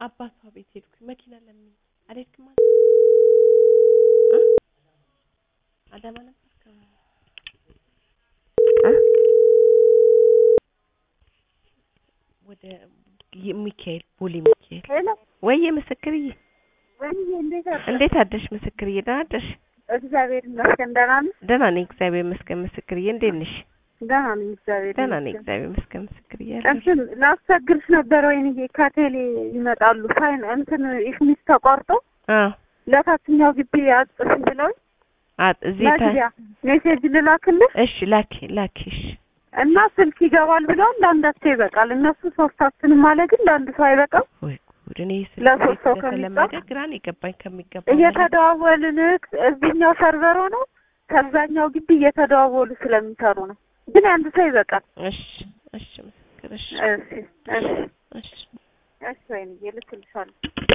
አባቷ ቤት ሄድኩኝ። መኪና ለምን አልሄድክም? አንተ እ አዳማ ነበርክ? እ ወደ ሚካኤል ቦሌ ሚካኤል ሄሎ ወይዬ ምስክርዬ፣ ወይዬ እንዴት አደርሽ? እንዴት አደርሽ ምስክርዬ? ደህና አደርሽ? እግዚአብሔር ይመስገን ደህና ነኝ። ደህና ነኝ እግዚአብሔር ይመስገን ምስክርዬ። እንዴት ነሽ? ደህና ነኝ እግዚአብሔር ደህና ነኝ ይመስገን። እግዚአብሔር ይመስገን ምስክርዬ። እንትን ላስቸግርሽ ነበር ወይንዬ ከቴሌ ይመጣሉ ፋይን እንትን ኢፍሚስ ተቋርጦ አዎ ለታችኛው ግቢ አጽፍ ብለው አ እዚህ ታ መግቢያ ሜሴጅ ልላክልህ እሺ ላኪ ላኪ እሺ እና ስልክ ይገባል ብለው ለአንዳቸው ይበቃል። እነሱ ሶስታችንም አለ ግን ለአንድ ሰው አይበቃም። ወይ ጉድ! እኔ ስልክ ለሶስት ሰው ስለተለመደ ከሚጻፍ ግራ ነው የገባኝ ከሚገባው በላይ። እየተደዋወልን እዚህኛው ሰርቨር ሆነው ከዛኛው ግቢ እየተደዋወሉ ስለሚሰሩ ነው። ግን አንድ ሰው ይበቃል። እሺ እሺ ምስክር እሺ እሺ እሺ እሺ እሺ ወይንዬ ልክልሻለሁ።